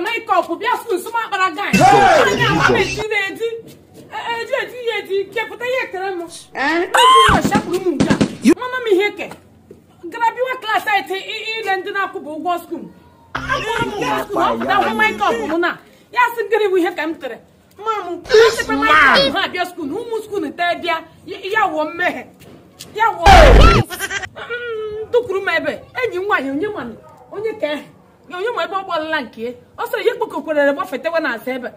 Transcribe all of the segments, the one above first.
maikọp bịa skul sụma akpara gai anya agba eti na-eti eji eti ya eti kepụta ya ekere m shapụrụ m nke a mana m ihe ke gara biwa klaasị eti ile ndị na-akwụba ụgwọ skul akwụrụ m ụgwọ skul ọpụta hụ maikọp m na ya sị gịnị bụ ihe ka m tere ma m asịkwa maikọp ha abịa skul ụmụ skul tee bịa ya wụọ mmehie ya wụọ tụkwuru m ebe enyi m nwaanyị onye mana onye ka ehe onye ma ebe ọ gbalala nke ọ sịrị ihe kpokọkwerere gbafetewe na asa ebe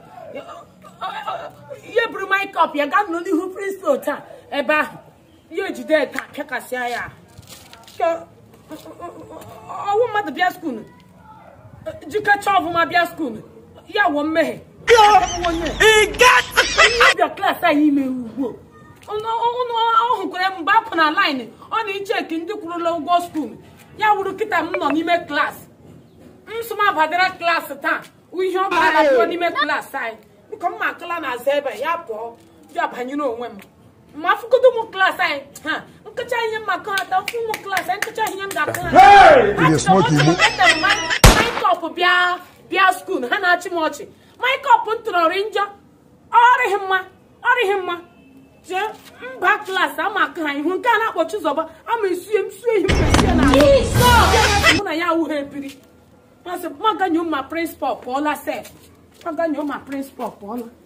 ihe buru maikọp ya gaa nọ n'ihu prịnsịpal taa ebe ahụ ya ejide taa pịakasịa ya ọwụ mmadụ bịa skuul jikacha ọfụma bịa skuul ya wụọ mmehie onye bịa klaasị anyị ime ugbu ọ hụkwara mgbe apụ na laịnị ọ na-icheki ndị kwurula ụgwọ skuul ya wuru kịta m nọ n'ime klaasị nsụma badara klaasị taa ihe ọ bụla pụọ n'ime klaasị anyị biko mma akụla na aza ebe ya pụọ bịa banyere onwe m ma afụgodo ụmụ klaasị anyị ha nkụcha ihe maka ata fụ ụmụ klaasị anyị nkụcha ihe m ga-akụ ha maikọp bịa bịa skuul ha na-achị m ọchị maikọp m tụrọrị njọ ọrịghị mma ọrịghị mma jee mba klaasị ama akụ ha ihu nke a na-akpọ Chizọba ama esie m sue ihe mmesie na mụ na ya awụghị ebiri masị maganyo ma prịnsịpal pụọla sef maganyo ma prịnsịpal pụọla